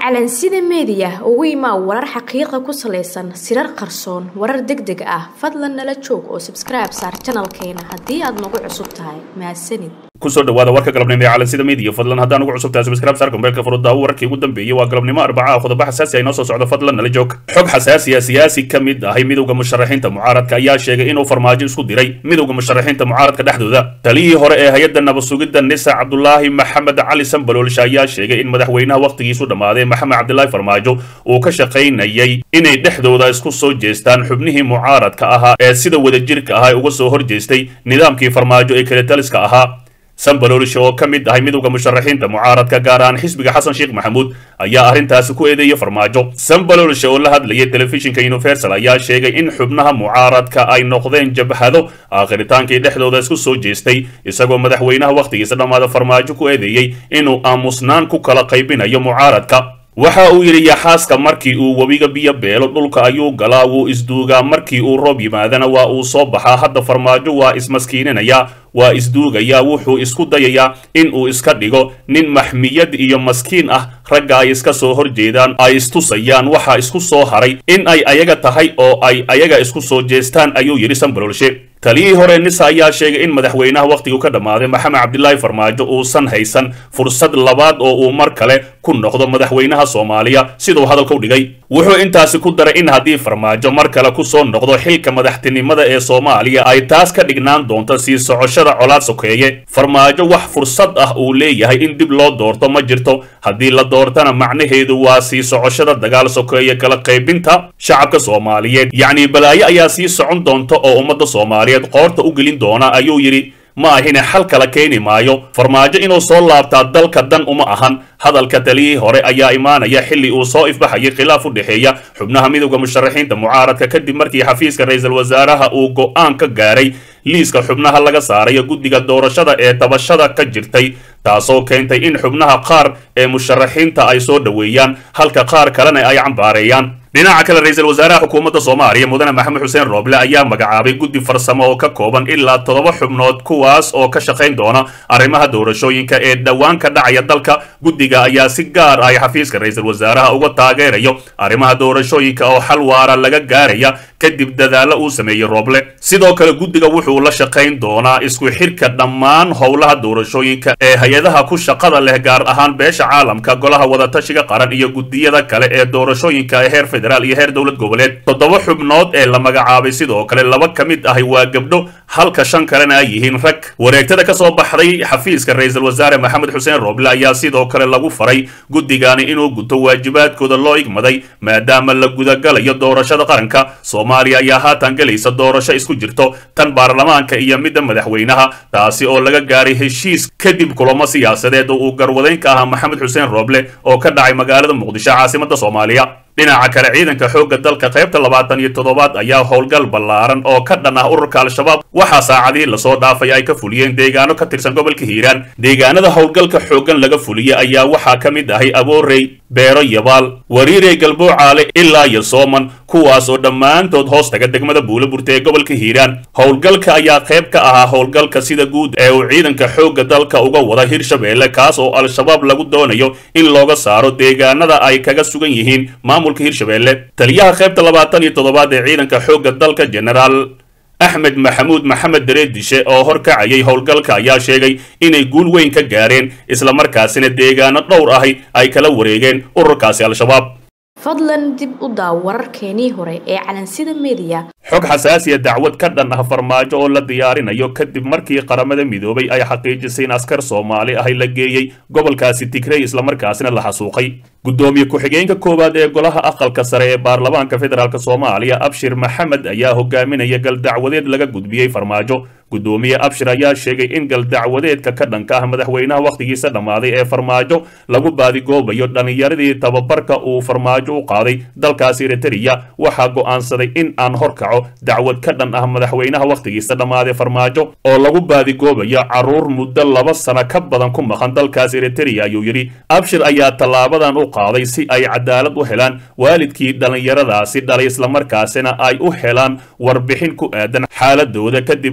calansida meediya ugu imaa warar xaqiiqa ku salaysan sirar qarsoon warar deg deg ah fadlan nala joog oo sabskribe saar janalkeena haddii aad nagu cusub tahay mahadsanid kusoo dhawaada warka galabnimo ee calansida media fadlan haddaan ugu cusubtahay subscribe saarka mobaylka furudaawo wararkii ugu dambeeyey waa galabnimo arbaca qodobo xasaasi ay noo soo socdo fadlan nala joog xog xasaasiya siyaasi ka mid ahay midowda musharaxiinta mucaaradka ayaa sheegay inuu farmaajo isku diray midowda musharaxiinta mucaaradka dhexdooda taliyihii hore ee hay-adda nabasugidda nisa cabdulaahi maxamed cali sambaloolsha ayaa sheegay in madaxweynaha wakhtigiisu dhammaaday maxamed cabdilaahi farmaajo uu ka shaqaynayay inay dhexdooda isku soo jeestaan xubnihii mucaaradka ahaa ee sida wadajirka ahaa uga soo horjeestay nidaamkii farmaajo ee kale taliska ahaa sambaloolsha oo ka mid ahay midowda musharaxiinta mucaaradka gaar ahaan xisbiga xasan sheekh maxamuud ayaa arrintaasi ku eedeeyay farmaajo sambaloolsha oo la hadlayay telefishinka universal ayaa sheegay in xubnaha mucaaradka ay noqdeen jabhado aakhritaankii dhexdooda isku soo jeestay isagoo madaxweynaha wakhtigiisa dhammaada farmaajo ku eedeeyey inuu aamusnaan ku kala qaybinayo mucaaradka waxa uu yidhi yaxaaska markii uu webiga biyo beelo dhulka ayuu galaa wuu isduugaa markii uu roob yimaadana waa uu soo baxaa hadda farmaajo waa ismaskiininayaa waa isduugayaa wuxuu isku dayayaa in uu iska dhigo nin maxmiyad iyo maskiin ah ragga ay iska soo horjeedaan ay istusayaan waxaa isku soo haray in ay ayaga tahay oo ay ayaga isku soo jeestaan ayuu yidhi sambalolshe taliyihii hore nisa ayaa sheegay in madaxweynaha wakhtigu ka dhammaaday maxamed cabdilaahi farmaajo uusan haysan fursad labaad oo uu mar kale ku noqdo madaxweynaha soomaaliya siduu hadalka u dhigay wuxuu intaasi ku daray in haddii farmaajo mar kale ku soo noqdo xilka madaxtinimada ee soomaaliya ay taas ka dhignaan doonto sii socoshada colaad sokeeye farmaajo wax fursad ah uu leeyahay in dib loo doorto ma jirto haddii la doortana macnaheedu waa sii socoshada dagaal sokeeye kala qaybinta shacabka soomaaliyeed yacni balaayo ayaa sii socon doonta oo ummadda soomaaliyeed qoorta u gelin doona ayuu yidhi ma ahine xal kala keeni maayo farmaajo inuu soo laabtaa dalka dan uma ahan hadalka taliyihii hore ayaa imaanaya xilli uu soo ifbaxayay khilaaf u dhexeeya xubnaha midowda musharaxiinta mucaaradka kadib markii xafiiska ra-iisul wasaaraha uu go'aan ka gaaray liiska xubnaha laga saarayo guddiga doorashada ee tabashada ka jirtay taasoo keentay in xubnaha qaar ee musharaxiinta ay soo dhoweeyaan halka qaar kalena ay cambaareeyaan dhinaca kale ra-iisul wasaaraha xukuumadda soomaaliya mudane maxamed xuseen rooble ayaa magacaabay guddi farsamo oo ka kooban ilaa toddoba xubnood kuwaas oo ka shaqayn doona arrimaha doorashooyinka ee dhowaan ka dhacaya dalka guddiga ayaa si gaar ah xafiiska ra-iisul wasaaraha uga taageerayo arrimaha doorashooyinka oo xal waara laga gaaraya kadib dadaalo uu sameeyey rooble sidoo kale guddiga wuxuu la shaqayn doonaa isku xirka dhammaan howlaha doorashooyinka ee hay-adaha ku shaqada leh gaar ahaan beesha caalamka golaha wadatashiga qaran iyo guddiyada kale ee doorashooyinka ee heer federaal iyo heer dowlad goboleed toddoba xubnood ee la magacaabay sidoo kale laba ka mid ahi waa gabdho halka shan kalena ay yihiin rag wareegtada ka soo baxday xafiiska ra-iisul wasaare maxamed xuseen rooble ayaa sidoo kale lagu faray guddigani inuu guto waajibaadkooda loo igmaday maadaama la gudagalayo doorashada qaranka soomaaliya ayaa haatan gelaysa doorasho isku jirto tan baarlamaanka iyo midda madaxweynaha taasi oo laga gaaray heshiis kadib kulamo siyaasadeed oo uu garwadeyn ka ahaa maxamed xuseen rooble oo ka dhacay magaalada muqdisho caasimadda soomaaliya dhinaca kale ciidanka xoogga dalka qaybta labaatan iyo toddobaad ayaa howlgal ballaaran oo ka dhan ah ururka al-shabaab waxaa saacadihii lasoo dhaafay ay ka fuliyeen deegaano ka tirsan gobolka hiiraan deegaanada howlgalka xooggan laga fuliyey ayaa waxaa ka mid ahay aboorey beero yabaal wariirey galboocaale ilaa iyo sooman kuwaas oo dhammaantood hoos taga degmada buulaburta ee gobolka hiiraan howlgalka ayaa qayb ka ahaa howlgalka sida guud ee uu ciidanka xoogga dalka uga wada hirshabeelle kaas oo al-shabaab lagu doonayo in looga saaro deegaanada ay kaga sugan yihiin maamulka hirshabeelle taliyaha qaybta labaatan iyo toddobaad ee ciidanka xoogga dalka generaal axmed maxamuud maxamed dareedishe oo horkacayay howlgalka ayaa sheegay inay guul weyn ka gaareen islamarkaasina deegaano dhowr ahi ay kala wareegeen ururkaasi al-shabaab fadlan dib u daaw wararkeenii hore ee calansida meediya xog xasaasiya dacwad ka dhan ah farmaajo oo la diyaarinayo kadib markii qaramada midoobay ay xaqiijisay in askar soomaali ahi la geeyey gobolkaasi tigrey islamarkaasina la xasuuqay guddoomiye ku-xigeenka koowaad ee golaha aqalka sare ee baarlamaanka federaalk soomaaliya abshir maxamed ayaa hogaaminaya galdacwadeed laga gudbiyey farmaajo guddoomiye abshir ayaa sheegay in galdacwadeedka ka dhanka ah madaxweynaha wakhtigiisa dhammaaday ee farmaajo lagu baadigoobayo dhallinyaradii tababarka uu farmaajo u qaaday dalkaasi eritreya waxaa go'aansaday in aan horkaco dacwad ka dhan ah madaxweynaha wakhtigiisa dhammaaday farmaajo oo lagu baadigoobayo carruur muddo laba sano ka badan ku maqan dalkaas eritreya ayuu yidhi abshir ayaa tallaabadan u qaaday si ay cadaalad u helaan waalidkii dhallinyaradaasi dhalay islamarkaasina ay u helaan warbixin ku aadan xaaladooda kadib markii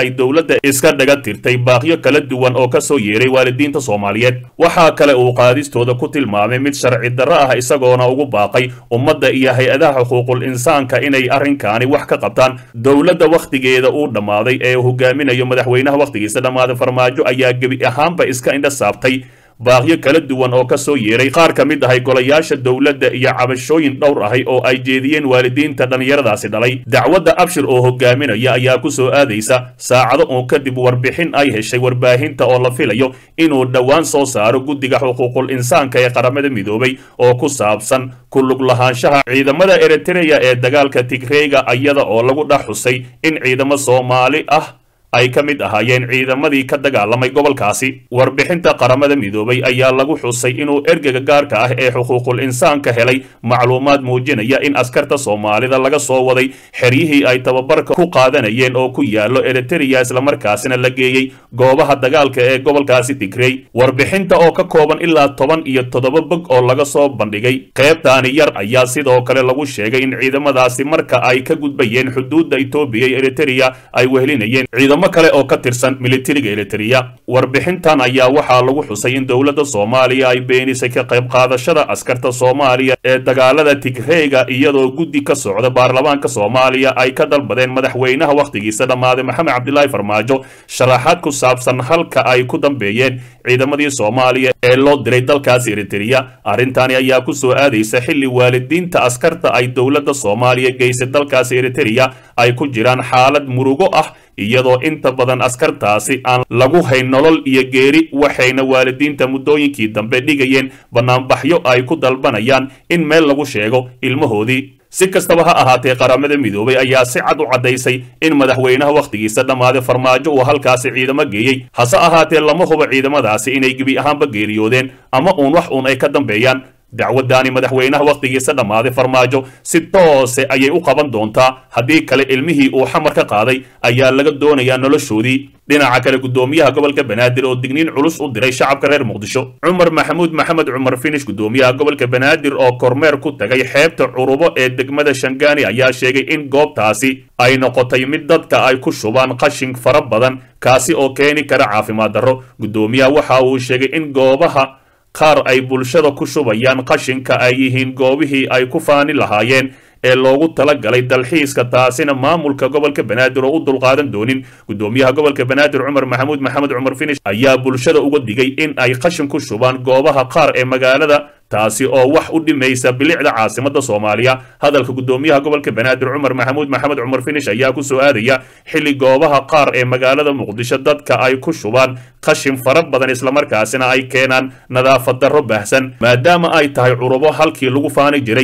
ay dowladda iska dhaga tirtay baaqyo kala duwan oo ka soo yeeray waalidiinta soomaaliyeed waxaa kale uu qaadistooda ku tilmaamay mid sharci darro ah isagoona ugu baaqay ummadda iyo hay-adaha xuquuqul insaanka inay arrinkaani wax ka qabtaan dowladda wakhtigeeda uu dhammaaday ee hogaaminayo madaxweynaha wakhtigiisa dhammaaday farmaajo ayaa gebi ahaanba iska indha saabtay baaqyo kala duwan oo ka soo yeeray qaar ka mid ahay golayaasha dowladda iyo cabashooyin dhowr ahay oo ay jeediyeen waalidiinta dhallinyaradaasi dhalay dacwadda abshir oo hogaaminaya ayaa ku soo aadaysa saacado uun kadib warbixin ay heshay warbaahinta oo la filayo inuu dhowaan soo saaro guddiga xuquuqul insaanka ee qaramada midoobay oo ku saabsan ku lug lahaanshaha ciidamada eritreya ee dagaalka tigreyga iyada oo lagu dhex xusay in ciidamo soomaali ah ay ka mid ahaayeen ciidamadii ka dagaalamay gobolkaasi warbixinta qaramada midoobay ayaa lagu xusay inuu ergega gaarka ah ee xuquuqul insaanka helay macluumaad muujinaya in askarta soomaalida laga soo waday xeryihii ay tababarka ku qaadanayeen oo ku yaallo eritreya islamarkaasina la geeyey goobaha dagaalka ee gobolkaasi tigrey warbixinta oo ka kooban ilaa toban iyo toddoba bog oo laga soo bandhigay qeybtaani yar ayaa sidoo kale lagu sheegay in ciidamadaasi marka ay ka gudbayeen xuduudda etoobiya iyo eritreya ay wehelinayeen kale oo ka tirsan militariga eritreya warbixintan ayaa waxaa lagu xusay in dowladda soomaaliya ay beenisay ka qayb qaadashada askarta soomaaliya ee dagaalada tigreyga iyadoo guddi ka socda baarlamaanka soomaaliya ay ka dalbadeen madaxweynaha wakhtigiisa dhammaaday maxamed cabdilaahi farmaajo sharaxaad ku saabsan halka ay ku dambeeyeen ciidamadii soomaaliya ee loo diray dalkaasi eritreya arrintani ayaa ku soo aadaysa xilli waalidiinta askarta ay dowladda soomaaliya geysay dalkaasi eritreya ay ku jiraan xaalad murugo ah iyadoo inta badan askartaasi aan lagu hayn nolol iyo geeri waxayna waalidiinta muddooyinkii dambe dhigayeen bannaanbaxyo ay ku dalbanayaan in meel lagu sheego ilmahoodii si kastaba ha ahaatee qaramada midoobay ayaa si cad u caddaysay in madaxweynaha wakhtigiisa dhammaaday farmaajo uu halkaasi ciidamo geeyey hase ahaatee lama hubo ciidamadaasi inay gebi ahaanba geeriyoodeen ama uun wax uun ay ka dambeeyaan dacwaddaani madaxweynaha wakhtigiisa dhammaaday farmaajo si toose ayay u qaban doontaa haddii kale ilmihii uu xamar ka qaaday ayaa laga doonayaa noloshoodii dhinaca kale guddoomiyaha gobolka banaadir oo digniin culus u diray shacabka reer muqdisho cumar maxamuud maxamed cumar finish guddoomiyaha gobolka banaadir oo kormeer ku tagay xeebta curubo ee degmada shangaani ayaa sheegay in goobtaasi ay noqotay mid dadka ay ku shubaan qashin fara badan kaasi oo keeni kara caafimaad darro guddoomiyaha waxa uu sheegay in goobaha qaar ay bulshada ku shubayaan qashinka ay yihiin goobihii ay ku faani lahaayeen ee loogu talagalay dalxiiska taasina maamulka gobolka banaadir oo u dulqaadan doonin guddoomiyaha gobolka banaadir cumar maxamuud maxamed cumar finish ayaa bulshada uga digay in ay qashin ku shubaan goobaha qaar ee magaalada taasi oo wax u dhimaysa bilicda caasimada soomaaliya hadalka guddoomiyaha gobolka banaadir cumar maxamuud maxamed cumar finish ayaa ku soo aadaya xilli goobaha qaar ee magaalada muqdisho dadka ay ku shubaan qashin fara badan islamarkaasina ay keenaan nadaafad darro baahsan maadaama ay tahay curubo halkii lagu faani jiray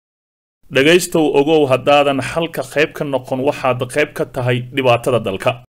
dhegaystow ogow haddaadan xalka qayb ka noqon waxaad qayb ka tahay dhibaatada dalka